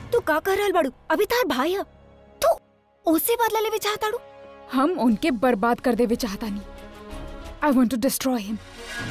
तू का कर रहल बाड़ू अभी तार भाई है तू ओसे बदला लेवे चाहताड़ू हम उनके बर्बाद कर देवे चाहता नहीं I want to destroy him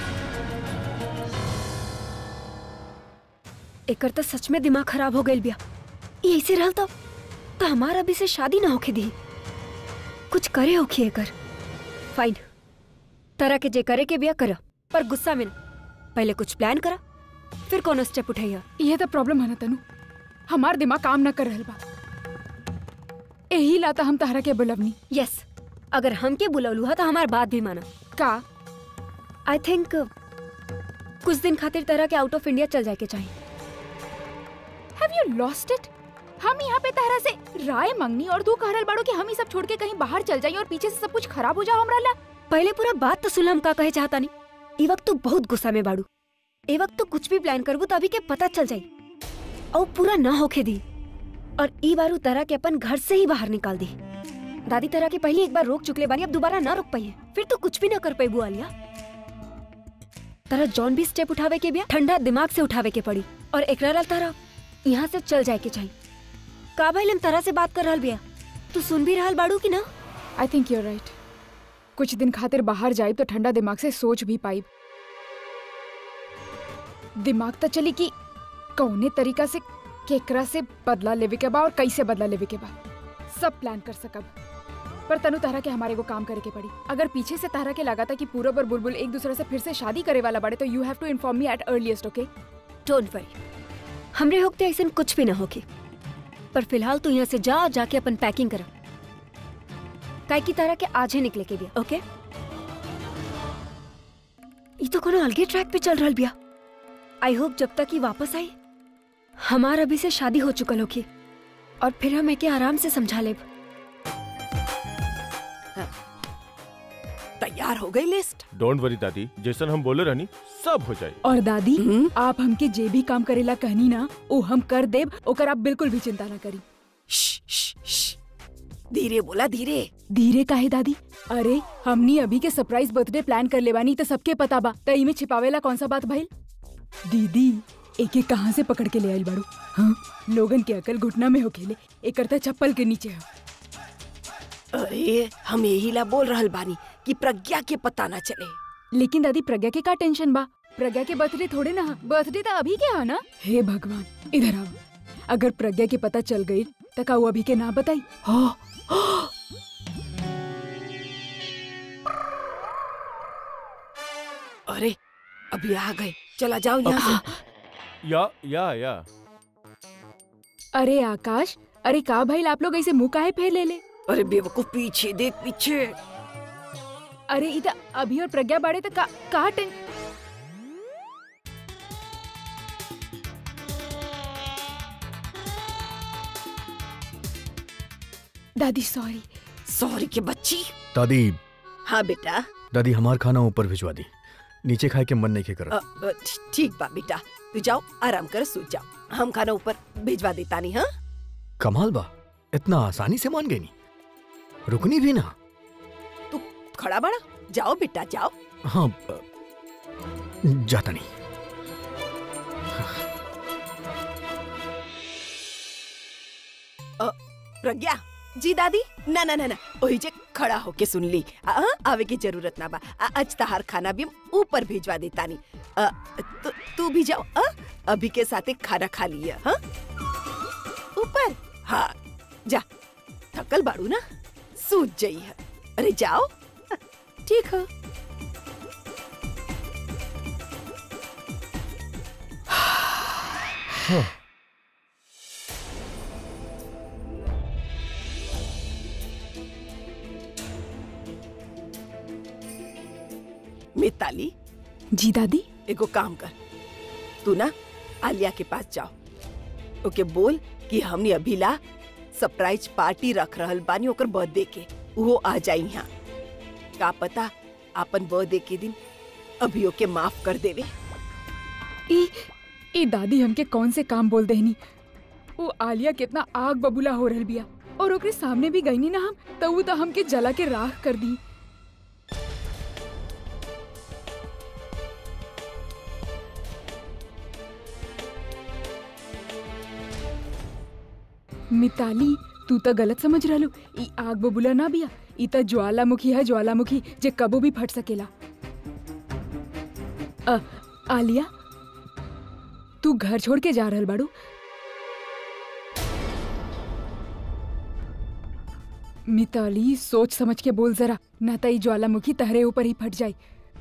एकर तो सच में दिमाग खराब हो गइल बिया ये ऐसे रहल तो तो हमारा अभी से शादी ना होके दी कुछ करे होखी एकर फाइन तरह के जे करे के बिया कर पर गुस्सा में ना पहले कुछ प्लान करा फिर कोनो स्टेप उठाइया ये तो प्रॉब्लम है ना तनु हमार दिमाग काम ना कर रहल बा यही लाता हम तहरा के बुलवनी यस अगर हमके बुलवलू हा तो हमार बात भी माना का आई थिंक कुछ दिन खातिर तरह के आउट ऑफ इंडिया चल जाए के चाहिए हैव यू लॉस्ट इट हम यहाँ पे तहरा से राय मंगनी और तू कह रहल बाड़ो कि हम ही सब छोड़ के कहीं बाहर चल जाई और पीछे से सब कुछ खराब हो जाओ हमरा ला पहले पूरा बात तो सुन हम का कहे चाहता नहीं ई वक्त तू बहुत गुस्सा में बाड़ू ए वक्त तू कुछ भी प्लान करबू तो अभी के पता चल जाई और पूरा ना होके दी और ई बारू तरह के अपन घर से ही बाहर निकाल दी दादी तरह के पहले एक बार रोक चुकले बानी अब दोबारा ना रोक पाई है फिर तो कुछ भी ना कर पेबू आलिया तरह जॉन भी स्टेप उठावे के बिया ठंडा दिमाग से उठावे के पड़ी और एकरा तरह यहाँ से चल जाए के चाहिए का भाई हम तरह से बात कर रहल बिया तू सुन भी रहल बाड़ू की ना आई थिंक यूर राइट कुछ दिन खातिर बाहर जाइब तो ठंडा दिमाग से सोच भी पाइब दिमाग तो चली कि कौने तरीका से केकरा से बदला लेवे के बा और कैसे बदला लेवे के बा सब प्लान कर सकब पर तनु तारा के हमारे को काम करे के पड़ी अगर पीछे से तारा के लगा था कि पूरब और बुलबुल एक दूसरे से फिर से शादी करे वाला बड़े तो you have to inform me at earliest okay don't worry हमरे होते ऐसे कुछ भी ना होके पर फिलहाल तू यहाँ से जा और जाके अपन पैकिंग करा काय की तरह के आज ही निकले के बिया ओके ये तो कोनो अलगे ट्रैक पे चल रहल बिया आई होप जब तक ही वापस आई हमार अभी से शादी हो चुकल होगी और फिर हम एके आराम से समझा लेब तैयार हो गई लिस्ट डोंट वरी दादी जैसन हम बोले रहनी सब हो जाए और दादी हम्म? आप हमके जे भी काम करेला कहनी ना वो हम कर देब ओकर आप बिल्कुल भी चिंता ना करी श्श, श्श, श्श। धीरे बोला धीरे धीरे काहे दादी अरे हमनी अभी के सरप्राइज बर्थडे प्लान कर लेवानी तो सबके पता बा त इमे छिपावेला कौन सा बात भइल दीदी एके कहाँ से पकड़ के ले आइल बाड़ू हाँ लोगन के अकल घुटना में हो खेले एक करता चप्पल के नीचे हो अरे हम यही ला बोल रहल बानी कि प्रज्ञा के पता ना चले लेकिन दादी प्रज्ञा के का टेंशन बा प्रज्ञा के बर्थडे थोड़े ना बर्थडे तो अभी के हा ना हे भगवान इधर आओ अगर प्रज्ञा के पता चल गई तो का वो अभी के ना बताई हो अरे अभी आ गए चला जाओ यहाँ से या या या अरे आकाश अरे का भाई आप लोग ऐसे मुंह काहे फेर ले ले अरे बेवकूफ पीछे देख पीछे अरे इधर अभी और प्रज्ञा बाड़े तो का का टें दादी सॉरी सॉरी के बच्ची दादी हाँ बेटा दादी हमार खाना ऊपर भिजवा दी नीचे खाए के मन नहीं के अ, करत अ, ठी- ठीक बा बेटा तू जाओ आराम कर सो जाओ हम खाना ऊपर भिजवा देता नहीं हाँ कमाल बा इतना आसानी से मान गई नी रुकनी भी ना तू खड़ा बड़ा जाओ बेटा जाओ हाँ अ, जाता नहीं प्रज्ञा जी दादी ना ना ना ना ओही जे खड़ा होके सुन ली आ, आ, आवे की जरूरत ना बा आ, आज तहार खाना भी हम ऊपर भिजवा देता नहीं आ, तू तू भी जाओ आ, अभी के साथे खाना खा लिया हाँ ऊपर हाँ जा थकल बाड़ू ना सूझ जाई है अरे जाओ ठीक है मिताली जी दादी एगो काम कर तू ना आलिया के पास जाओ ओके बोल कि हमने अभी ला सरप्राइज पार्टी रख रहल बानी ओकर बर्थडे के वो आ जाई यहाँ का पता अपन बर्थडे के दिन अभी ओके माफ कर देवे ई ई दादी हमके कौन से काम बोल देनी वो आलिया कितना आग बबूला हो रहल बिया और ओकरे सामने भी गईनी ना हम तो वो तो हमके जला के राख कर दी मिताली तू तो गलत समझ रहलू ई आग बबूला ना बिया ई तो ज्वालामुखी है ज्वालामुखी जे कबो भी फट सकेला अ, आलिया तू घर छोड़ के जा रहल बाड़ू मिताली सोच समझ के बोल जरा ना तो ई ज्वालामुखी तहरे ऊपर ही फट जाए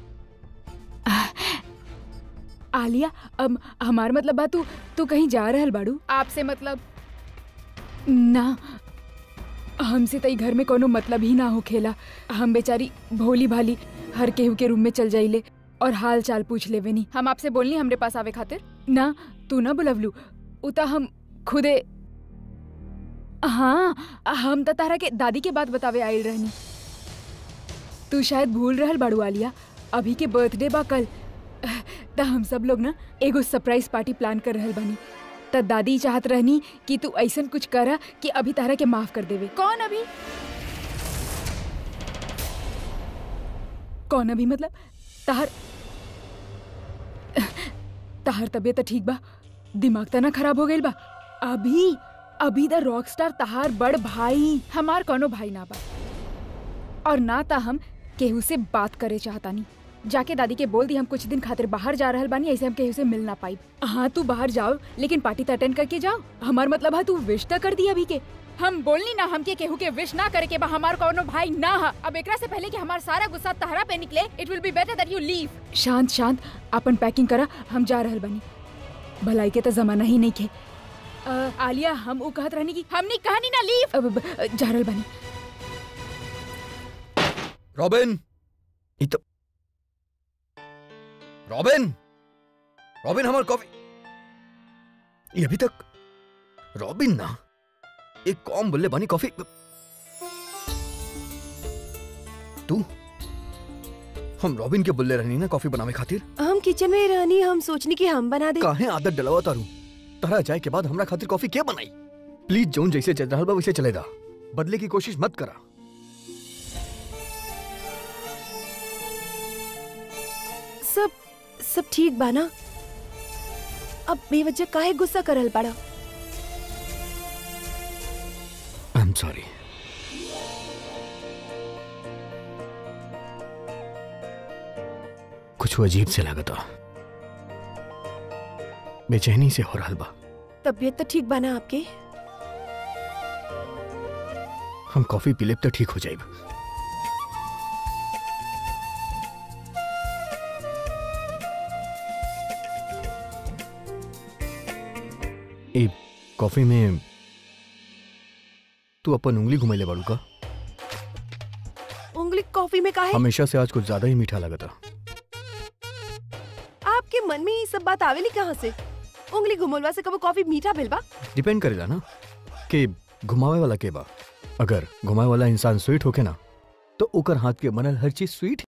आलिया अब हमार मतलब बा तू तू कहीं जा रहल बाड़ू आपसे मतलब ना हमसे तई घर में कोनो मतलब ही ना हो खेला हम बेचारी भोली भाली हर केहू के रूम में चल जाइले और हाल चाल पूछ लेवे नी हम आपसे बोलनी हमरे पास आवे खातिर ना तू ना बुलवलू उता हम खुदे हाँ हम त तारा के दादी के बात बतावे आइल रहनी तू शायद भूल रहल बाड़ू आलिया अभी के बर्थडे बा कल त हम सब लोग ना एगो सरप्राइज पार्टी प्लान कर रहल बानी त दादी चाहत रहनी कि तू ऐसन कुछ करा कि अभी तारा के माफ कर देवे कौन अभी कौन अभी मतलब तार तार तबीयत ठीक बा दिमाग त ना खराब हो गइल बा अभी अभी द रॉक स्टार तहार बड़ भाई हमार कोनो भाई ना बा और ना ता हम केहू से बात करे चाहतानी जाके दादी के बोल दी हम कुछ दिन खातिर बाहर जा रहल बानी ऐसे हम केहू से मिल ना पाई हाँ तू बाहर जाओ लेकिन पार्टी तो अटेंड करके जाओ हमार मतलब है तू विश तो कर दी अभी के हम बोलनी ना हमके केहू के विश ना करे के बा हमार कोनो भाई ना हा अब एकरा से पहले कि हमार सारा गुस्सा तहरा पे निकले it will be better that you leave शांत शांत अपन पैकिंग करा हम जा रहल बानी भलाई के तो जमाना ही नहीं खे अ, आलिया हम उ कहत रहनी कि हमनी कहानी ना लीव अब ब- जा रहल बानी रॉबिन ये तो रॉबिन रॉबिन हमार कॉफी ये अभी तक रॉबिन ना एक कॉम बोले बानी कॉफी तू हम रॉबिन के बोले रहनी ना कॉफी बनावे खातिर हम किचन में रहनी हम सोचनी कि हम बना दे काहे आदत डलवा तारू तहरा जाए के बाद हमरा खातिर कॉफी क्या बनाई प्लीज जोन जैसे चल रहा बा वैसे चले दा बदले की कोशिश मत करा सब सब ठीक बा ना अब बेवजह काहे गुस्सा करल पड़ा आई एम सॉरी कुछ अजीब से लागता बेचैनी से हो रहा बा तबीयत तो ठीक बा ना आपके हम कॉफी पी लेब तो ठीक हो जाइब ए कॉफी में तू अपन उंगली घुमैले बाड़ू का उंगली कॉफी में काहे हमेशा से आज कुछ ज्यादा ही मीठा लगता आपके मन में ये सब बात आवेली कहाँ से उंगली घुमलवा से कबो कॉफी मीठा भेल बा डिपेंड करेला ना कि घुमावे वाला के बा अगर घुमावे वाला इंसान स्वीट होके ना तो ओकर हाथ के बनल हर चीज स्वीट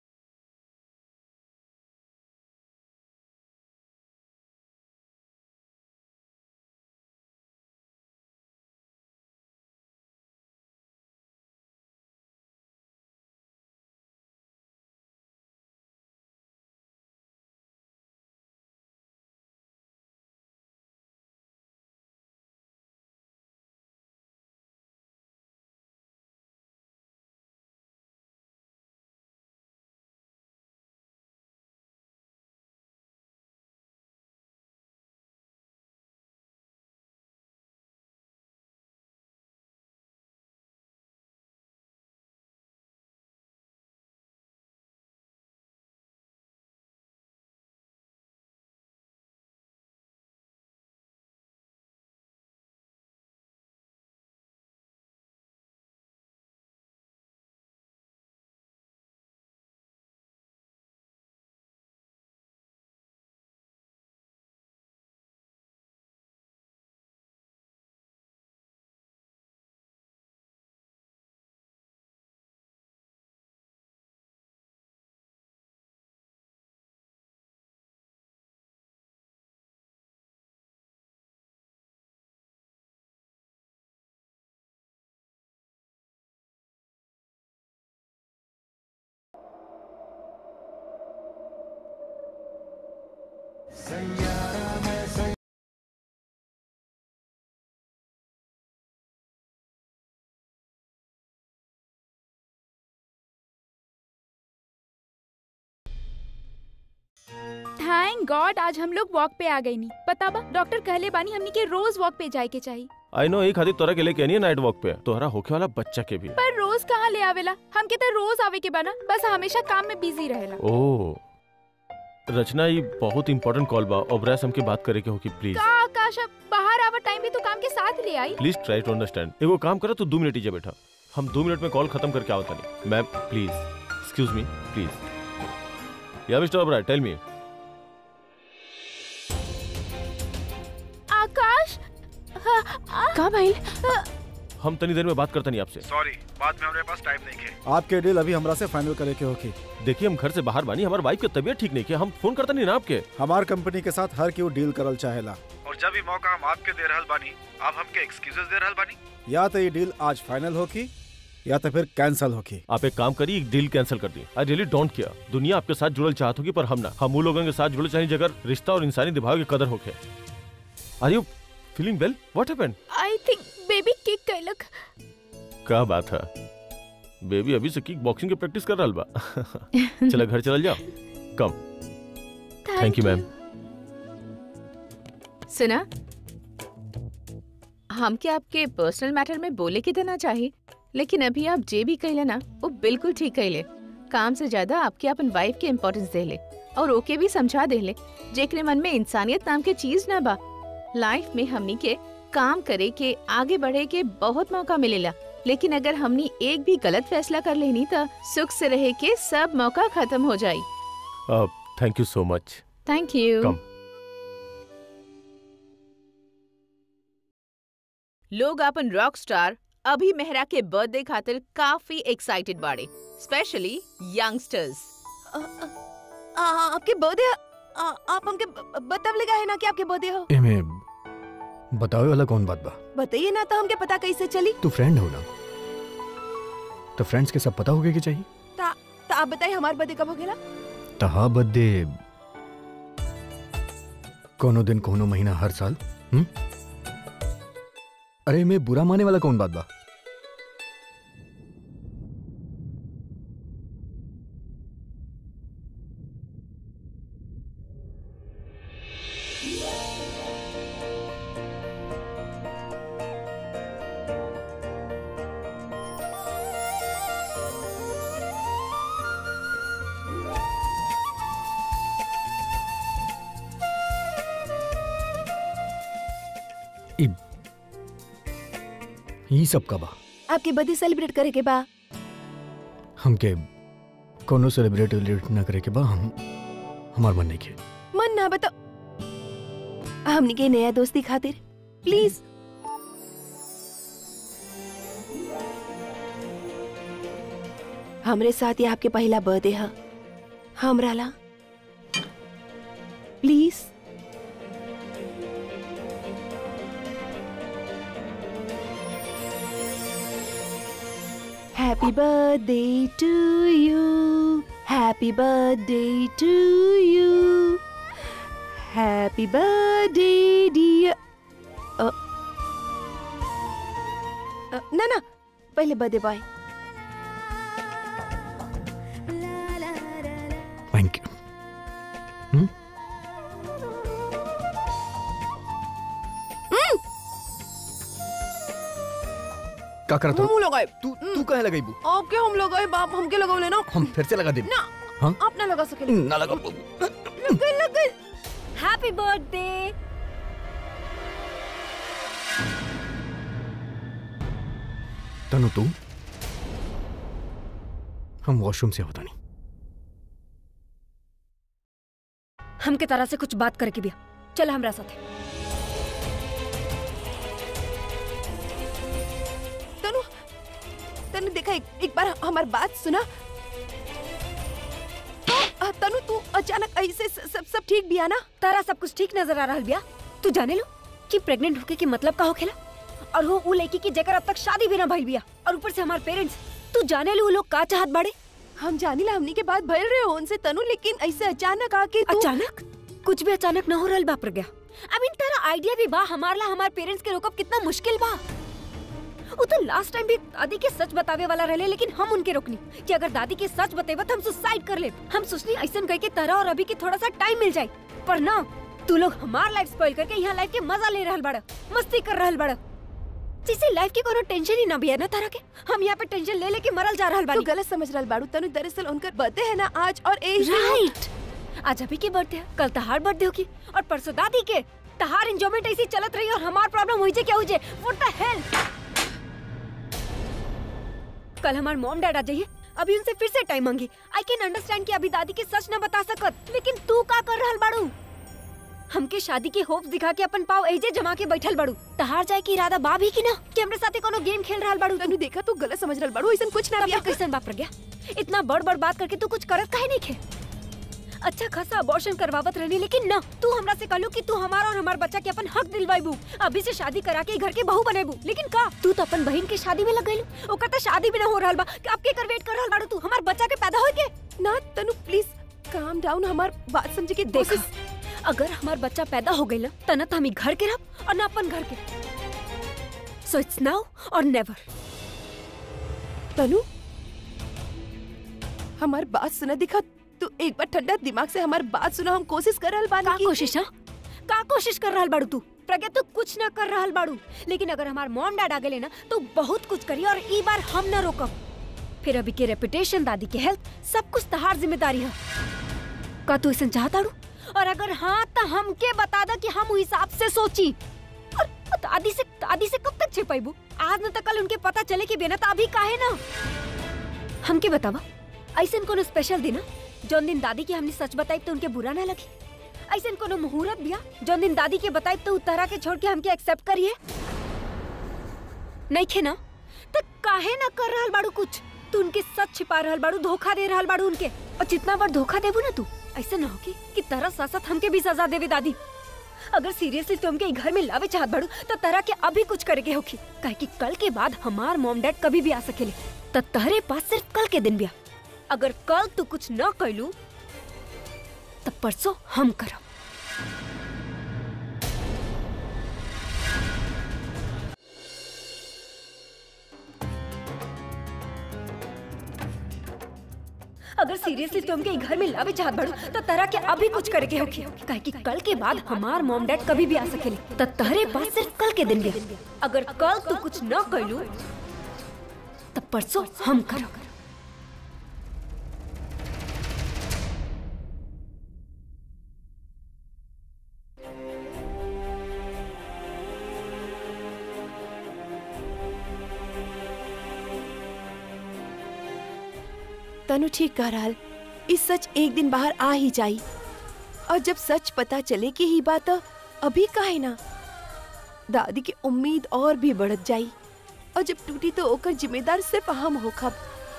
थैंक गॉड आज हम लोग वॉक पे आ गई नहीं पता बा डॉक्टर कहले बानी हमनी के रोज वॉक पे जाए के चाहिए आई नो एक खातिर तोरा के लेके नहीं नाइट वॉक पे तोहरा होके वाला बच्चा के भी पर रोज कहाँ ले आवेला हमके तो रोज आवे के बना बस हमेशा काम में बिजी रहेला ओ रचना ये बहुत इंपॉर्टेंट कॉल बा ओब्रास हमके बात करे के होगी प्लीज का आकाश अब बाहर आवा टाइम भी तो काम के साथ ले आई प्लीज ट्राई टू अंडरस्टैंड एगो काम करो तू दो मिनट ही बैठा हम दो मिनट में कॉल खत्म करके आओ तनी ma'am please excuse me please या मिस्टर ओब्राय टेल मी आकाश का भाई हम तनी देर में बात करता नहीं आपसे सॉरी बाद में हमारे पास टाइम नहीं है आपके डील अभी हमरा से फाइनल करे के होगी देखिए हम घर से बाहर बानी हमारे वाइफ की तबीयत ठीक नहीं है हम फोन करता नहीं ना आपके हमार कंपनी के साथ हर केहू डील करल चाहेला और जब भी मौका हम आपके दे रहल बानी आप हमके एक्सक्यूजेस दे रहल बानी या तो ये डील आज फाइनल होगी या तो फिर कैंसिल होगी आप एक काम करिए एक डील कैंसिल कर दी आई रियली डोंट केयर दुनिया आपके साथ जुड़ल चाहत होगी पर हम ना हम वो लोगों के साथ जुड़ल चाहिए जगह रिश्ता और इंसानी दिभाव की कदर होके are you feeling well what happened I think baby kick कैलक क्या बात है बेबी अभी से किक बॉक्सिंग की प्रैक्टिस कर रहा बा चला घर चल जाओ कम थैंक यू मैम सुना हमके आपके पर्सनल मैटर में बोले के देना चाहिए लेकिन अभी आप जे भी कहले ना वो बिल्कुल ठीक कहले काम से ज्यादा आपके अपन वाइफ के इम्पोर्टेंस देले और ओके भी समझा देले जेकरे मन में इंसानियत नाम के चीज ना बा लाइफ में हमनी के काम करे के आगे बढ़े के बहुत मौका मिलेला लेकिन अगर हमनी एक भी गलत फैसला कर लेनी तो सुख से रहे के सब मौका खत्म हो जाई थैंक यू सो मच थैंक यू कम लोग अपन रॉक स्टार अभी मेहरा के बर्थडे खातिर काफी एक्साइटेड बाड़े स्पेशली यंगस्टर्स आ, आ, आ, आपके बर्थडे आप हमके ब- बतावले का है ना कि आपके बर्थडे हो एमे बतावे वाला कौन बात बा बताइए ना तो हमके पता कैसे चली तू फ्रेंड हो ना तो फ्रेंड्स के सब पता होगे कि चाहिए तो आप बताइए हमार बर्थडे कब हो गया तहा बर्थडे कोनो दिन कोनो महीना हर साल हुँ? अरे मैं बुरा माने वाला कौन बात बा ई ई सब का बा आपके बर्थडे सेलिब्रेट करे के बा हमके कोनो सेलिब्रेट वेलिब्रेट ना करे के बा हम हमार मन नहीं के मन ना बताओ हमनी के नया दोस्ती खातिर प्लीज हमरे साथ ये आपके पहला बर्थडे है हमरा ला please happy birthday to you happy birthday to you happy birthday dear ना ना पहले बर्थडे बॉय थैंक यू का करत हो हम लगाए तू तू कहे लगाई बू आपके हम लगाए बाप हमके लगाओ लेना हम फिर से लगा दे ना हाँ? आप ना लगा सके ना लगा लगे लगे हैप्पी बर्थडे तनु तू हम वॉशरूम से होता नहीं हमके तरह से कुछ बात करके भी चल हमरा साथ तनु तनु देखा एक, एक बार हमार बात सुना आ, तनु तू अचानक ऐसे स- सब सब ठीक भी आना तारा सब कुछ ठीक नजर आ रहा बिया तू जाने लो कि प्रेग्नेंट होके के मतलब का होखेला और वो उ लड़की की जेकर अब तक शादी भी ना भइल बिया और ऊपर से हमार पेरेंट्स तू जाने लो वो लोग का चाहत बाड़े हम जानी ला हमनी के बात भइल रहे हो उनसे तनु लेकिन ऐसे अचानक आके तू अचानक कुछ भी अचानक न हो रहल बा Pragya I mean Tara idea भी बा हमार ला हमार पेरेंट्स के रोकब कितना मुश्किल बा वो तो लास्ट टाइम भी दादी के सच बतावे वाला रहले लेकिन हम उनके रोकनी कि अगर दादी के सच बतेबा तो हम सुसाइड कर ले हम सोचनी ऐसा कह के तारा और अभी के थोड़ा सा टाइम मिल जाए पर ना तू लोग हमार लाइफ स्पॉइल करके यहाँ लाइफ के मजा ले रहल बड़ा मस्ती कर रहल बड़ा जैसे लाइफ की कोनो टेंशन ही ना भी है ना तारा के हम यहाँ पे टेंशन ले लेके मरल जा रहल तू बानी गलत समझ रहल बाड़ू तनु दरअसल उनकर बर्थडे है ना आज और ए राइट आज अभी की बर्थडे है कल तहार बर्थडे होगी और परसों दादी के तहार एंजॉयमेंट ऐसी चलत रही और हमार प्रॉब्लम हुई जे क्या हुई जे व्हाट द हेल कल हमार मॉम डैड आ जाइए अभी उनसे फिर से टाइम मांगी आई कैन अंडरस्टैंड कि अभी दादी के सच न बता सकत लेकिन तू का कर रहल बाड़ू हमके शादी के होप्स दिखा के अपन पाव एजे जमा के बैठल बाड़ू तहार जाए की इरादा बा भी की ना कि हमरे साथे कोनो गेम खेल रहल बाड़ू तनु देखा तू गलत समझ रहल बाड़ू ऐसा कुछ ना तब बिया फिर कैसन बाप गया इतना बड़ बड़ बात करके तू कुछ करत काहे नहीं खे अच्छा खासा अबॉर्शन करवावत रहनी लेकिन ना तू हमरा से कहलू कि तू हमारा और हमार बच्चा के अपन हक दिलवाईबू अभी से शादी करा के घर के बहू बनेबू लेकिन का तू तो अपन बहन के शादी में लग गइलू ओकर तो शादी भी ना हो रहल बा कि अब के कर वेट कर रहल बाड़ू तू हमार बच्चा के पैदा होए के ना तनु प्लीज काम डाउन हमार बात समझे के देखा कोशिश अगर हमार बच्चा पैदा हो गइल त ना त हम ई घर के रह और ना अपन घर के सो इट्स नाउ और नेवर तनु हमार बात सुना दिखा तू एक बार ठंडा दिमाग से हमार बात सुना हम कोशिश कर रहल बानी का कि- कोशिश हा का कोशिश कर रहल बाड़ू तू प्रज्ञा तू कुछ ना कर रहल बाड़ू लेकिन अगर हमार मॉम डैड आ गए ना तो बहुत कुछ करी और ई बार हम ना रोकब फिर अभी के रेपुटेशन दादी के हेल्थ सब कुछ तहार जिम्मेदारी है का तू ऐसा चाहताड़ू और अगर हाँ तो हमके बता दा कि हम उ हिसाब से सोची और दादी से दादी से कब तक छिपाइबू आज न तो कल उनके पता चले कि बेना तो अभी काहे ना हमके बतावा ऐसा कोनो स्पेशल दिन है जौन दिन दादी के हमने सच बताई तो उनके बुरा ना लगे ऐसा कोनो मुहूर्त बिया जौन दिन दादी के बताई तो उतारा के छोड़ के हमके एक्सेप्ट करिए नहीं खे ना तो काहे ना कर रहल बाड़ू कुछ तू उनके सच छिपा रहल बाड़ू धोखा दे रहल बाड़ू उनके और जितना बार धोखा देबू ना तू ऐसा ना होगी कि तरह साथ साथ हमके भी सजा देवे दादी अगर सीरियसली तुम के घर में लावे चाहत बाड़ू तो तरह के अभी कुछ करे के होखी काहे कि कल के बाद हमार मॉम डैड कभी भी आ सकेले त तहरे पास सिर्फ कल के दिन बिया अगर कल तू कुछ न कैलू तब परसों हम करब अगर सीरियसली तुम के घर में लावे चाहत बाड़ू तो तरह के अभी कुछ करे के होखी काहे कि कल के बाद हमार मॉम डैड कभी भी आ सकेले त तहरे पास सिर्फ कल के दिन बिया अगर कल तू कुछ न कैलू तब परसों हम करब तनु ठीक कह रहल इस सच एक दिन बाहर आ ही जाई और जब सच पता चले कि ही बात अभी काहे ना दादी की उम्मीद और भी बढ़त जाई और जब टूटी तो ओकर जिम्मेदार सिर्फ हम होखब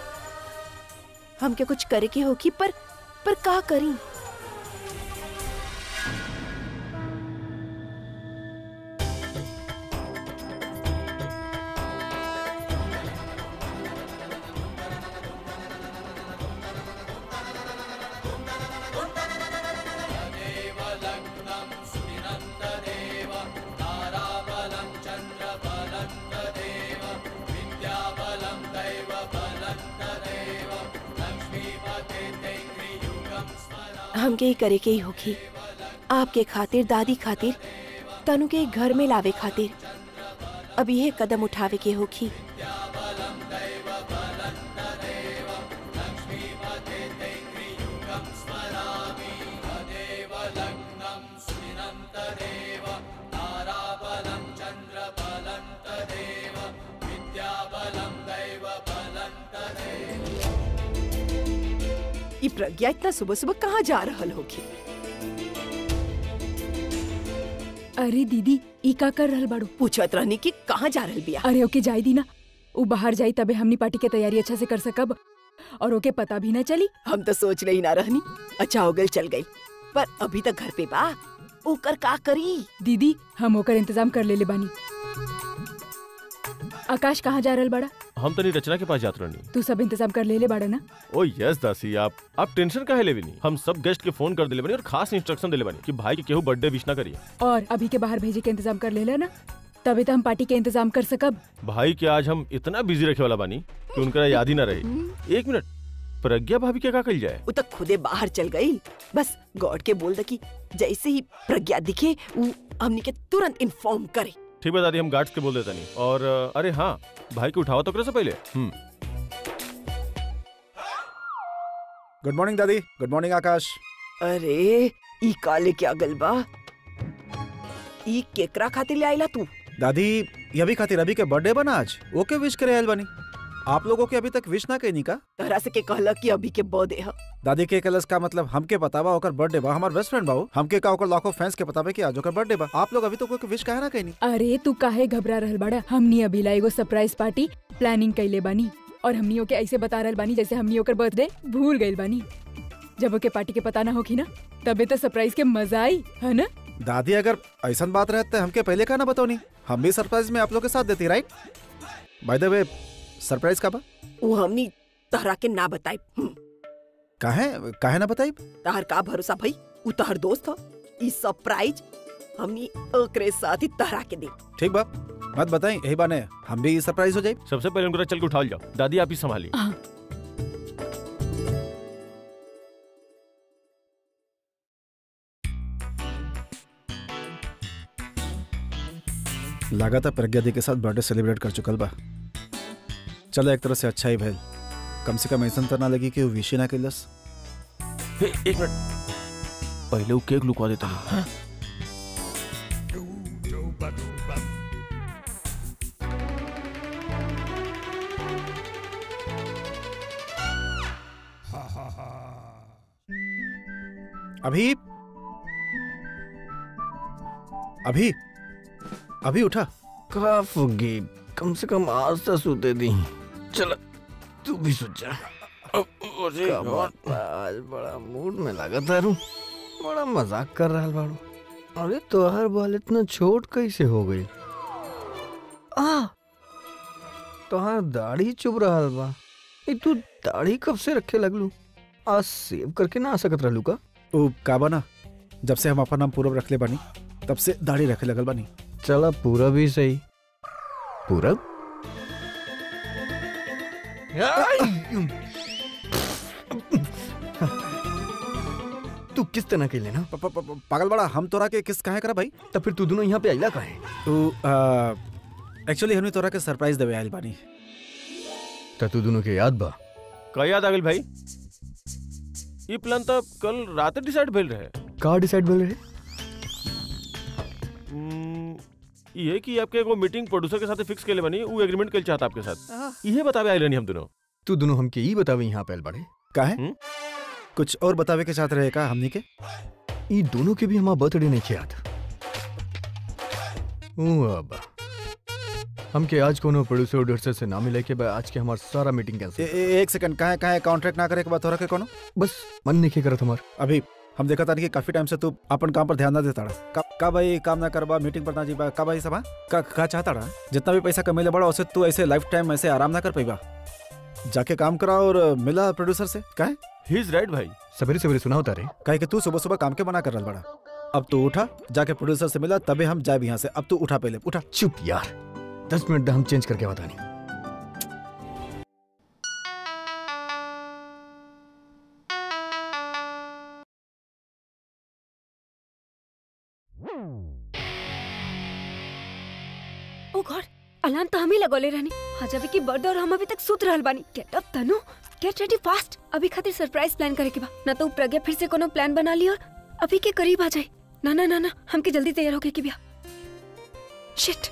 हमके कुछ करे के होखी पर पर का करी हमके ही करे के ही होखी आपके खातिर दादी खातिर तनु के घर में लावे खातिर अब यह कदम उठावे के होखी ये प्रज्ञा इतना सुबह सुबह कहाँ जा रहल होगी अरे दीदी ई का कर रहल बाड़ू पूछत रहनी कि कहाँ जा रहल बिया अरे ओके जाई दी ना उ बाहर जाई तबे हमनी पार्टी के तैयारी अच्छा से कर सकब और ओके पता भी ना चली हम तो सोच रही ना रहनी अच्छा हो गई चल गई पर अभी तक घर पे बा ओकर का करी दीदी हम ओकर इंतजाम कर लेले बानी आकाश कहाँ जा रहल बड़ा हम तनी रचना के पास जात रहनी तू सब इंतजाम कर लेले बाड़ा ना ओ यस दासी आप आप टेंशन काहे लेवे नहीं हम सब गेस्ट के फोन कर दिले बनी और खास इंस्ट्रक्शन दिले बनी कि भाई के केहू बर्थडे विश ना करिए और अभी के बाहर भेजे के इंतजाम कर लेला ना तबे तो हम पार्टी के इंतजाम कर सकब भाई के आज हम इतना बिजी रखे वाला बानी कि उनका याद ही ना रहे एक मिनट प्रज्ञा भाभी के का कल जाए उ तक खुदे बाहर चल गई बस गॉड के बोल द कि जैसे ही प्रज्ञा दिखे उ हमनी के तुरंत इन्फॉर्म करे ठीक है दादी हम गार्ड्स के बोल देता नहीं और अ, अरे हाँ भाई को उठाओ तो करे से पहले हम्म गुड मॉर्निंग दादी गुड मॉर्निंग आकाश अरे ई काले क्या गलबा ई केकरा खातिर ले आइला तू दादी ये भी खातिर अभी के बर्थडे बना आज ओके विश करे आयल बनी आप लोगों के अभी तक विश ना कहनी का तहरा से के कहला कि अभी के बर्थडे है दादी के कलस का मतलब हमके बतावा ओकर बर्थडे बा हमार बेस्ट फ्रेंड बाऊ हमके का ओकर लाखों फैंस के बतावे कि आज ओकर बर्थडे बा आप लोग अभी तो कोई विश काहे ना कहनी अरे तू काहे घबरा रहल बड़ा हमनी अभी ला एगो सरप्राइज पार्टी प्लानिंग कैले बानी और हमनी ओके ऐसे बता रहल बानी जैसे हमनी ओकर बर्थडे भूल गइल बानी जब ओके पार्टी के पता ना होखी ना तबे तो सरप्राइज के मजा आई है ना दादी अगर ऐसा बात रहते हमके पहले का ना बताओनी हम भी सरप्राइज में आप लोग के साथ देती right by the way surprise का बा उ हमनी तहरा के ना बताई काहे काहे ना बताई तहर का भरोसा भाई उ तहर दोस्त ह ई सरप्राइज हमनी ओकरे साथ ही तहरा के दे ठीक बा मत बताई यही बाने हम भी सरप्राइज हो जाए सबसे पहले उनका चल के उठा जाओ दादी आप ही संभालिए हाँ। लागत है प्रज्ञा दी के साथ बर्थडे सेलिब्रेट कर चुकल बा चलो एक तरह से अच्छा ही भैल कम से कम ऐसा तो ना लगी कि वो विश ही ना कैलस हे, एक मिनट पहले वो केक लुकवा देता हूँ अभी अभी अभी उठा का फुग्गी कम से कम आज तो सूते दी चल तू भी सोच जा आज बड़ा मूड में लगा तारू बड़ा मजाक कर रहा बाड़ू अरे तोहर बाल इतना छोट कैसे हो गई आ तोहार दाढ़ी चुभ रहा बा ए तू दाढ़ी कब से रखे लगलू आज सेव करके ना आ सकत रहलू का ओ का बना जब से हम अपन नाम पूरब रखले बानी तब से दाढ़ी रखे लगल बानी चला पूरा भी सही पूरब तू किस तरह के लेना प- प- प- पागल बड़ा हम तोरा के किस काहे करा भाई तो फिर तू दोनों यहाँ पे आइला काहे तू एक्चुअली हमने तोरा के सरप्राइज देवे आइल बानी तो तू दोनों के याद बा का याद आ गइल भाई ये प्लान तो कल रात डिसाइड भेल रहे का डिसाइड बोल रहे हम्म, ये कि आपके एगो मीटिंग प्रोड्यूसर के साथ फिक्स केले बनी वो एग्रीमेंट कल चाहता आपके साथ इहे बतावे आइल नहीं हम दोनों तू दोनों हमके ई बतावे यहाँ पे आइल बाड़े काहे हम्म? कुछ और बतावे के चाहत रहे का हमनी के ई दोनों के भी हमारा बर्थडे नहीं याद ऊ अब हमके आज कोनो प्रोड्यूसर उड्यूसर से ना मिले के बा आज के हमार सारा मीटिंग ए, कैंसिल ए, एक सेकंड काहे काहे कॉन्ट्रैक्ट ना करे के बाद तोरा के कोनो बस मन नहीं करत हमार अभी हम देखा तानी कि काफी टाइम से तू अपन काम पर ध्यान ना देता रहा का, का भाई काम ना करबा मीटिंग पर ना जीबा का भाई सब हाँ? का का चाहता रहा जितना भी पैसा कमेले बड़ा उसे तू ऐसे लाइफ टाइम ऐसे आराम ना कर पाईबा जाके काम करा और मिला प्रोड्यूसर से काहे ही इज राइट भाई सवेरे सवेरे सुना होता रे काहे कि तू सुबह सुबह काम के मना कर रहा बड़ा अब तू उठा जाके प्रोड्यूसर से मिला तबे हम जाए यहाँ से अब तू उठा पहले उठा चुप यार दस मिनट दा हम चेंज करके बतानी ओ गॉड अलार्म तो हम ही लगोले रहनी आज अभी की बर्थडे और हम अभी तक सुत रहल बानी get up Tanu get ready fast अभी खातिर सरप्राइज प्लान करे के बा ना तो उ प्रज्ञा फिर से कोनो प्लान बना ली और अभी के करीब आ जाए ना ना ना ना हमके जल्दी तैयार होके की बिया शिट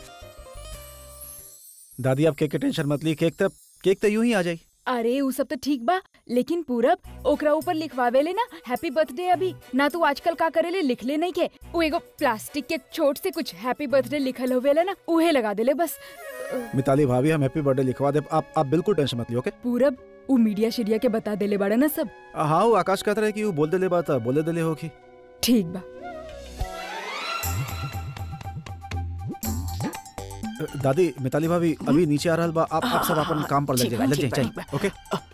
दादी आप केक के टेंशन मत ली केक तब केक तो यूं ही आ जाई अरे उ सब तो ठीक बा लेकिन पूरब ओकरा ऊपर लिखवावे ले ना हैप्पी बर्थडे अभी ना तू आजकल का करेले लिख ले नहीं के वो एगो प्लास्टिक के छोट से कुछ हैप्पी बर्थडे लिखल होवेला ना उहे लगा देले बस मिताली भाभी हम हैप्पी बर्थडे लिखवा दे आप आप बिल्कुल टेंशन मत लियो ओके पूरब उ मीडिया शीडिया के बता देले बड़ा ना सब हाँ वो आकाश कहता रहे कि वो बोल देले बात बोले देले होगी ठीक बा दादी मिताली भाभी अभी नीचे आ रहल बा आप आप सब अपन काम पर लग ठीक जाइए बा, लग ठीक जाइए बा, ओके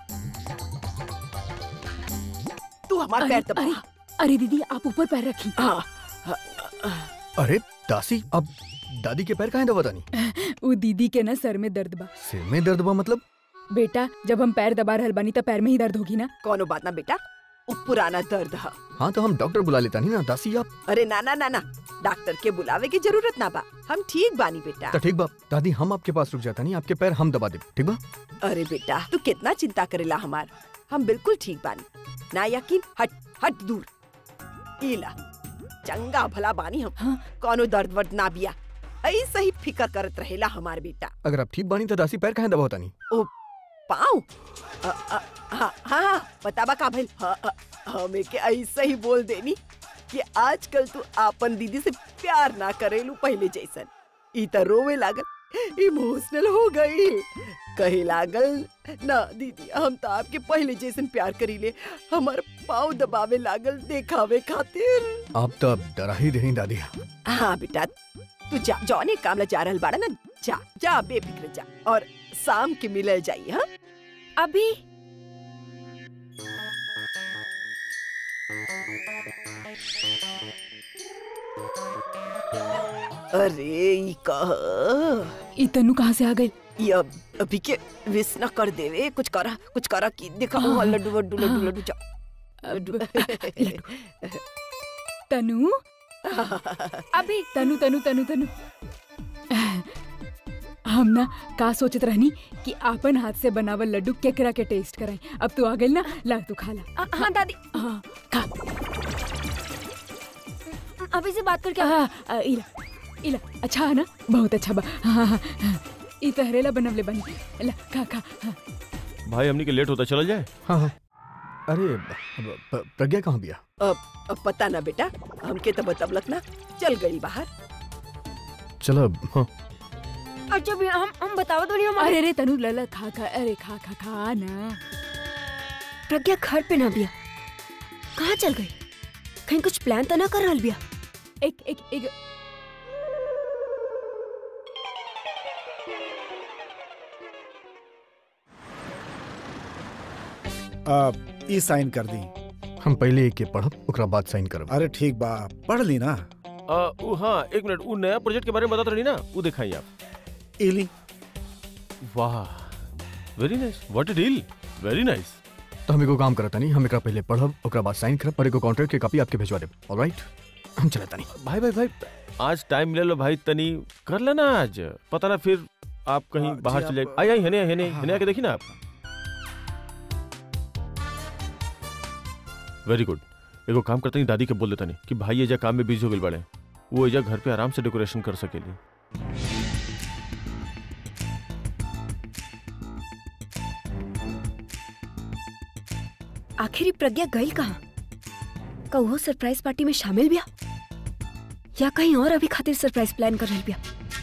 तू हमार अरे पैर अरे दबा अरे दीदी आप ऊपर पैर रखी हाँ अरे दासी अब दादी के पैर कहाँ दबा तानी उ दीदी के ना सर में दर्द बा सिर में दर्द बा मतलब बेटा जब हम पैर दबा रहल बानी त पैर में ही दर्द होगी ना कोनो बात ना बेटा उ पुराना दर्द है हाँ तो हम डॉक्टर बुला लेता नहीं ना दासी आप अरे ना ना ना ना डॉक्टर के बुलावे की जरूरत ना बा हम ठीक बानी बेटा तो ठीक बा दादी हम आपके पास रुक जाता नहीं आपके पैर हम दबा दे ठीक बा अरे बेटा तू कितना चिंता करेला हमार हम बिल्कुल ठीक बानी ना यकीन हट हट दूर इला चंगा भला बानी हम हाँ। कोनो दर्द वर्द ना बिया ऐसे ही फिकर करत रहेला हमार बेटा अगर आप ठीक बानी तो दासी पैर कहाँ दबाता नहीं पाँव अ, अ, हाँ हाँ बताबा का भइल हाँ, अ, हमें के ऐसे ही बोल देनी कि आजकल तू आपन दीदी से प्यार ना करेलू पहले जैसन ई त रोवे लागल इमोशनल हो गई कहे लागल ना दीदी हम तो आपके पहले जैसन प्यार करीले हमार पाँव दबावे लागल देखावे खातिर आप तो अब डरा ही रही दादी हाँ बेटा तू जा जौने काम ला जा रहल बाड़ा ना जा जा बेफिक्र जा और शाम के मिलल जाई हाँ अभी अरे ई कह ई तनु कहाँ से आ गई ये अब अभी के विश न कर देवे कुछ करा कुछ करा की देखा हाँ, वहाँ लड्डू वड्डू लड्डू हाँ। लड्डू जा लड्डू तनु अभी तनु तनु तनु तनु हम ना का सोचत रहनी कि आपन हाथ से बनावल लड्डू केकरा के टेस्ट कराई अब तू आ गई ना ला तू खा ला अ, हाँ दादी हाँ खा अभी से बात करके हाँ, आ, इला इला अच्छा है ना बहुत अच्छा बा हाँ हाँ हाँ ई तहरेला बनवले बनी ला खा खा हाँ। भाई हमनी के लेट होता चला जाए हाँ हाँ अरे ब- ब- प्रज्ञा कहाँ बिया अब अब पता ना बेटा हमके तो बतबलक ना चल गई बाहर चलो अब, हाँ अच्छा भैया हम हम बताओ तो नहीं हमारे अरे रे तनु लला खा खा अरे खा खा खा ना प्रज्ञा घर पे ना बिया कहाँ चल गई कहीं कुछ प्लान तो ना कर रहल बिया एक एक एक आ, ई साइन कर दी हम पहले एक के पढ़ब ओकरा बाद साइन करब अरे ठीक बा पढ़ ली ना आ, उ, हाँ एक मिनट वो नया प्रोजेक्ट के बारे में बता रही ना वो दिखाई आप इली वाह very nice what a deal very nice तो हम एगो काम करता नहीं हम एकरा पहले पढ़ब ओकरा बाद साइन करब और एगो कॉन्ट्रैक्ट के कॉपी आपके भेजवा देब ऑलराइट हम चलता नहीं भाई भाई भाई आज टाइम मिले लो भाई तनी कर लेना आज पता ना फिर आप कहीं हाँ, जी, बाहर चले आप- आई आई हने हने हाँ, हने आके देखी ना आप वेरी गुड एगो काम करते नहीं दादी के बोल देता नहीं कि भाई एजा काम में बिजी हो गए बड़े वो एजा घर पे आराम से डेकोरेशन कर सकेली आखिर ही प्रज्ञा गई कहाँ का वो सरप्राइज पार्टी में शामिल बिया या कहीं और अभी खातिर सरप्राइज प्लान कर रही बिया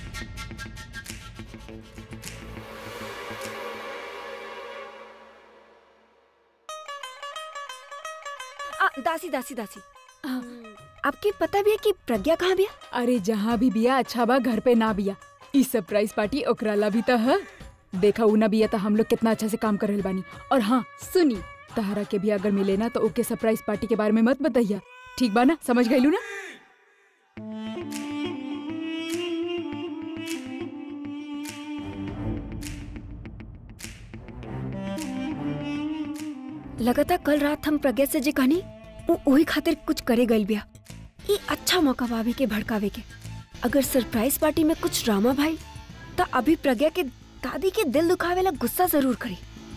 आ, दासी दासी दासी हाँ। आपके पता भी है कि प्रज्ञा कहाँ बिया अरे जहाँ भी बिया अच्छा बा घर पे ना बिया ई सरप्राइज पार्टी ओकरा ला भी त है देखा ऊ ना बिया त हम लोग कितना अच्छा से काम कर रहल बानी और हाँ सुनी तहरा के भी अगर मिले ना तो ओके सरप्राइज पार्टी के बारे में मत बताइया ठीक बा ना समझ गईलू ना लगातार कल रात हम प्रज्ञा से जे कहनी वो वही खातिर कुछ करे गइल बिया ई अच्छा मौका भाभी के भड़कावे के अगर सरप्राइज पार्टी में कुछ ड्रामा भाई तो अभी प्रज्ञा के दादी के दिल दुखावे ला गुस्सा जरूर करी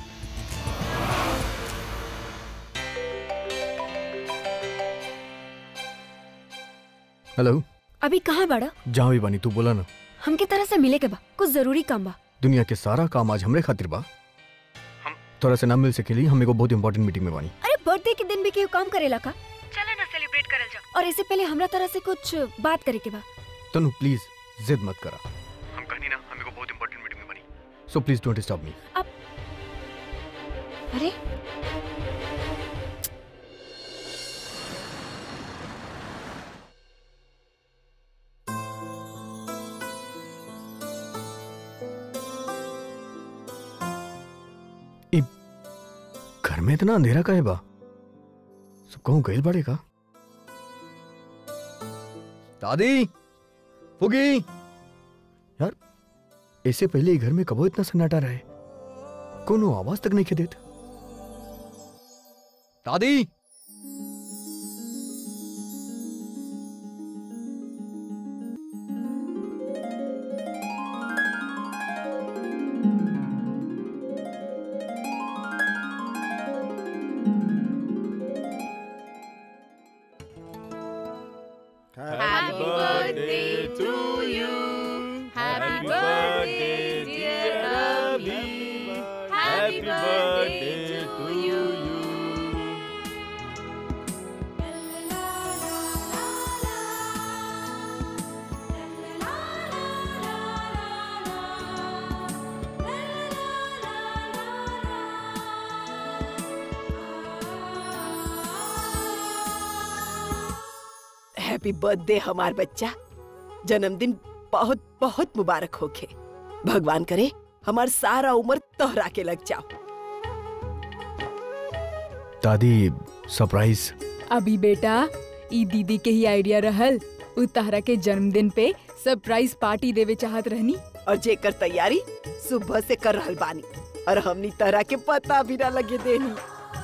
हेलो अभी कहाँ बड़ा जहाँ भी बानी तू बोला ना हमके तरह से मिले के बा कुछ जरूरी काम बा दुनिया के सारा काम आज हमरे खातिर बा हम तोरा से ना मिल सकेली हम एगो बहुत इंपॉर्टेंट मीटिंग में बानी अरे बर्थडे के दिन भी केहू काम करेला का चले ना सेलिब्रेट करल जाओ और इससे पहले हमरा तरह से कुछ बात करे के बा तनु प्लीज जिद मत करा हम कहनी ना हम एगो बहुत इंपॉर्टेंट मीटिंग में बानी so please don't stop me अरे घर में इतना अंधेरा का है बा सब कहूँ गैल बड़े का दादी फुगी यार इससे पहले ये घर में कबो इतना सन्नाटा रहे कोनो आवाज तक नहीं देत दादी Happy birthday to you. Happy birthday, dear Abhi. Happy birthday to you. Happy birthday हमार बच्चा जन्मदिन बहुत बहुत मुबारक होखे भगवान करे हमार सारा उम्र तोहरा के लग जाओ दादी सरप्राइज अभी बेटा ई दीदी के ही आइडिया रहल उ तहरा के जन्मदिन पे सरप्राइज पार्टी देवे चाहत रहनी और जेकर तैयारी सुबह से कर रहल बानी और हमनी तरह के पता भी ना लगे देनी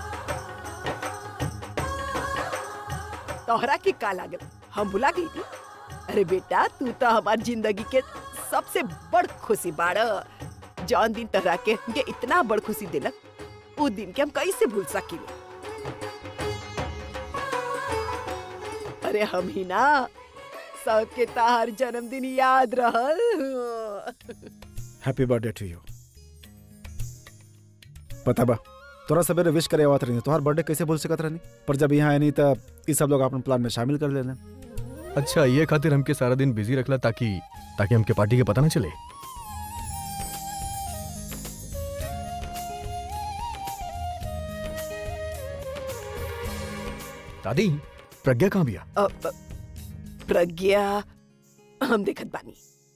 तोहरा के का लागल हम भुला गई थी अरे बेटा तू तो हमार जिंदगी के सबसे बड़ खुशी बाड़ जौन दिन तोहरा के हमके इतना बड़ खुशी दिलक उ दिन के हम कैसे भूल सकीले अरे हम ही ना सबके तार जन्मदिन याद रहल हैप्पी बर्थडे टू यू पता बा तोरा सवेरे विश करे आवत रही तोहार बर्थडे कैसे भूल सकत रहनी पर जब यहाँ आई नहीं तब ई सब लोग अपन प्लान में शामिल कर लेने अच्छा ये खातिर हमके सारा दिन बिजी रखला ताकि ताकि हमके पार्टी के पता ना चले दादी प्रज्ञा कहाँ बिया अ, प- प्रज्ञा हम देखत बानी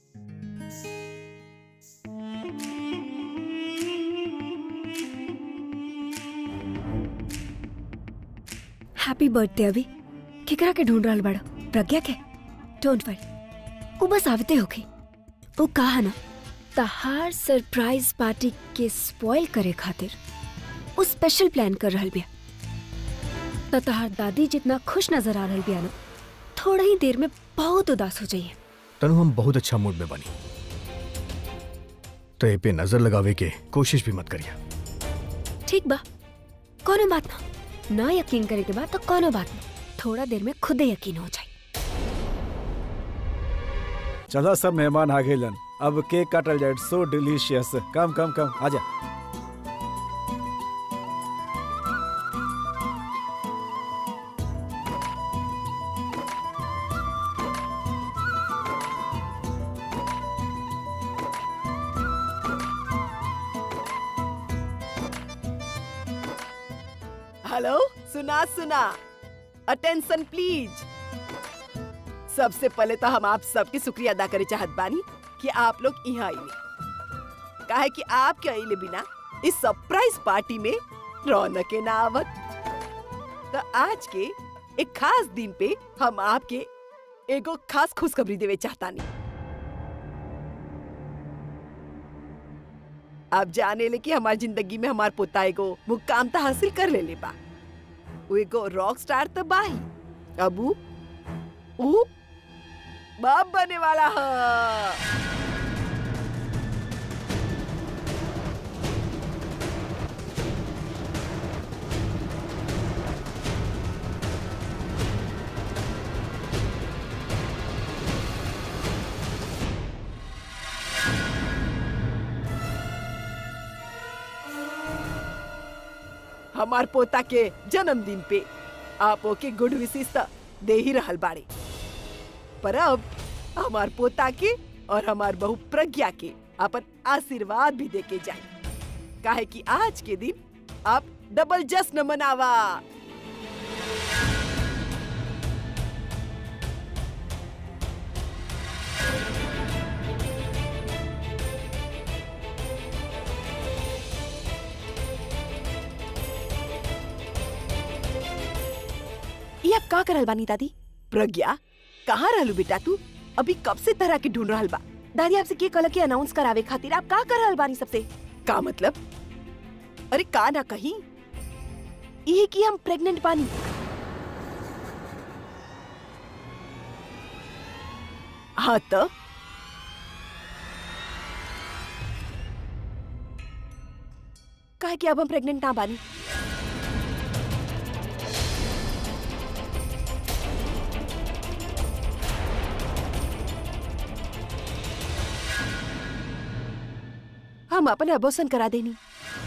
हैप्पी बर्थडे अभी केकरा के ढूंढ रहल बड़ा प्रज्ञा के डोंट वरी वो बस आवते होगी वो कहा ना तहार सरप्राइज पार्टी के स्पॉइल करे खातिर वो स्पेशल प्लान कर रहल बिया त तहार दादी जितना खुश नजर आ रहल बिया ना थोड़ा ही देर में बहुत उदास हो जाइए तनु हम बहुत अच्छा मूड में बनी तो ए पे नजर लगावे के कोशिश भी मत करिया ठीक बा कोनो बात ना ना यकीन करे के बाद तो कोनो बात ना थोड़ा देर में खुदे यकीन हो जाए चलो सब मेहमान आ गए अब केक काटल जाए सो डिलीशियस कम कम कम आजा हेलो सुना सुना अटेंशन प्लीज सबसे पहले तो हम आप सबके शुक्रिया अदा करे चाहत बानी कि आप लोग यहाँ आइले काहे कि आपके आइले बिना इस सरप्राइज पार्टी में रौनक के ना आवत तो आज के एक खास दिन पे हम आपके एगो खास खुशखबरी देवे चाहतानी आप जाने ले कि हमारी जिंदगी में हमार पोता एगो मुकाम तो हासिल कर ले ले बा वो एगो रॉक स्टार तो बा ही अब उ उ बाप बने वाला है हमार पोता के जन्मदिन पे आप ओके गुड विशेष त दे ही रहल बाड़े पर अब हमार पोता के और हमार बहू प्रज्ञा के अपन आशीर्वाद भी दे के जाए काहे कि आज के दिन आप डबल जश्न मनावा ये अब का करल बानी दादी प्रज्ञा कहाँ रहलू बेटा तू अभी कब से तरह के ढूंढ रहल बा दादी आपसे के कहला कि अनाउंस करावे खातिर आप का कर रहल बानी सबसे का मतलब अरे का ना कहीं ये कि हम प्रेग्नेंट पानी हाँ तो काहे कि अब हम प्रेग्नेंट ना बानी हम अपन अबोसन करा देनी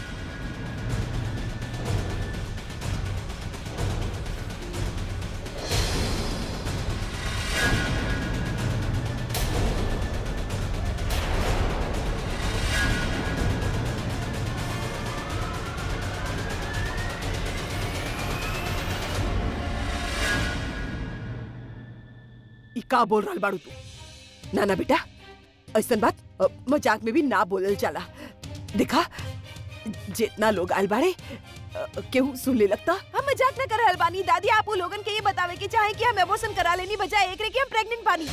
ई का बोल रहल बाड़ू तू ना ना बेटा ऐसन बात अ, मजाक में भी ना बोलल जाला देखा जितना लोग आयल बाड़े अ, केहू सुन ले लगता हम मजाक न कर रहल बानी दादी आप वो लोगन के ये बतावे के चाहे कि हम एबोर्शन करा लेनी बजाय एकरे कि हम प्रेग्नेंट बानी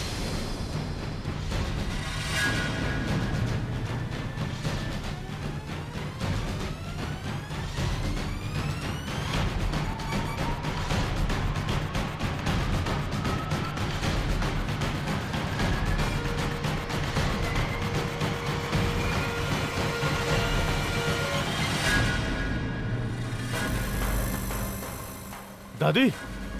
दादी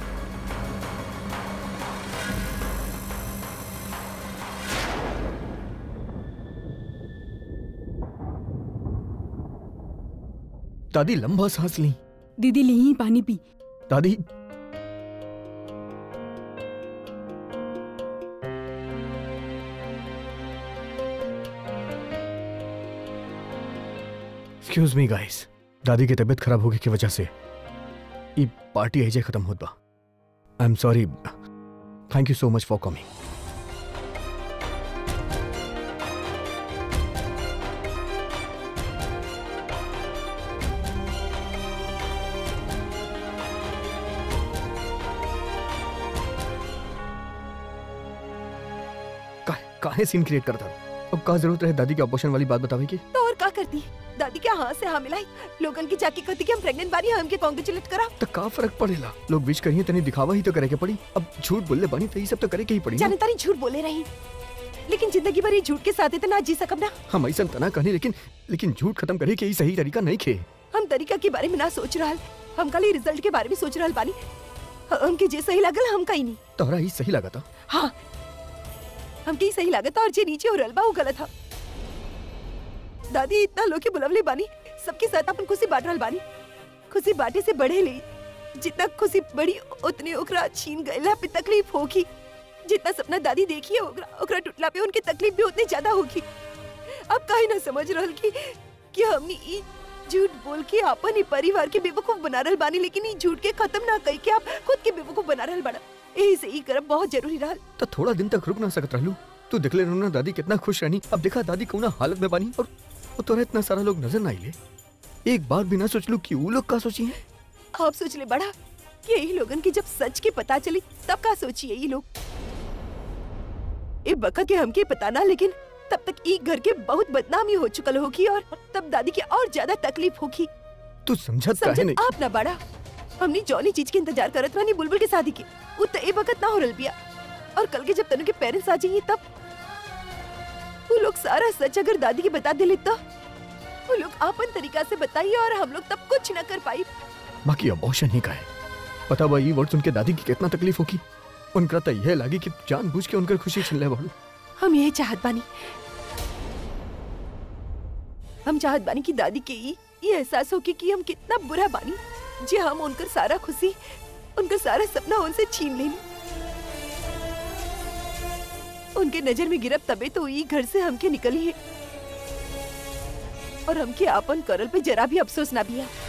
दादी लंबा सांस ली दीदी ली ही पानी पी दादी एक्सक्यूज मी गाइस दादी की तबीयत खराब होगी की वजह से ये पार्टी ऐसे खत्म होत बा I am sorry thank you so much for coming काहे काहे सीन क्रिएट करता अब का जरूरत है दादी के ऑपरेशन वाली बात बतावे की तो और का करती दादी क्या हाँ से हाँ मिलाई लोगन की जाके कहती कि हम प्रेग्नेंट बानी हमके कांग्रेचुलेट करा तो का फर्क पड़ेला लोग विश करिए तनी दिखावा ही तो करे के पड़ी अब झूठ बोलले बनी तो ये सब तो करे के ही पड़ी ना। जाने तारी झूठ बोले रही लेकिन जिंदगी भर ये झूठ के साथ इतना जी सकब ना हम ऐसा तना कहनी लेकिन लेकिन झूठ खत्म करे के ही सही तरीका नहीं खे हम तरीका के बारे में ना सोच रहल हम खाली रिजल्ट के बारे में सोच रहल बानी हमके जे सही लागल हम कहीं नहीं तोहरा ही सही लगा था हाँ हमके ही सही लागत और जे नीचे हो रहल बा वो गलत था दादी इतना लोग के बुलवले बानी सबके साथ अपन खुशी बांट रहल बानी खुशी बांटे से बढ़े ले जितना खुशी बड़ी उतने ओकरा छीन गईला पे तकलीफ होगी जितना सपना दादी देखी है ओकरा ओकरा टूटला पे उनकी तकलीफ भी उतनी ज्यादा होगी अब काहे ना समझ रहल की कि हमनी ई झूठ बोल के अपन ही परिवार के बेवकूफ बना रहल बानी लेकिन ई झूठ के खत्म ना कई के आप खुद के बेवकूफ बना रहल बाड़ा यही से ई करब बहुत जरूरी रहल तो थोड़ा दिन तक रुक ना सकत रहलू तू देख ले रहू ना दादी कितना खुश रहनी अब देखा दादी कौना हालत में बानी और वो तोरा इतना सारा लोग नजर ना आइले एक बार भी ना सोच लू कि वो लोग का सोची है आप सोच ले बड़ा कि यही लोगन की जब सच की पता चली तब का सोचिए ये लोग ए बका के हमके पता ना लेकिन तब तक ई घर के बहुत बदनामी हो चुकल होगी और तब दादी के और ज्यादा तकलीफ होगी तू समझत काहे समझ नहीं आप ना बड़ा हमनी जौनी चीज के इंतजार करत रहनी बुलबुल के शादी के वो तो ए वक्त ना हो रल बिया और कल के जब तनु के पेरेंट्स आ जाइए तब वो लोग सारा सच अगर दादी के बता दिले तो वो लोग आपन तरीका से बताइए और हम लोग तब कुछ न कर पाई बाकी अबॉर्शन ही का है पता बा ये वर्ड सुन के दादी की कितना तकलीफ होगी उनका तो यह लागी कि जानबूझ के उनकर खुशी छीन ले बाड़ू हम यही चाहत बानी हम चाहत बानी कि दादी के ई ये एहसास हो कि, कि हम कितना बुरा बानी जे हम उनकर सारा खुशी उनका सारा सपना उनसे छीन लेनी उनके नजर में गिरब तबे तो ई घर से हमके निकली है और हमके आपन करल पे जरा भी अफसोस ना बिया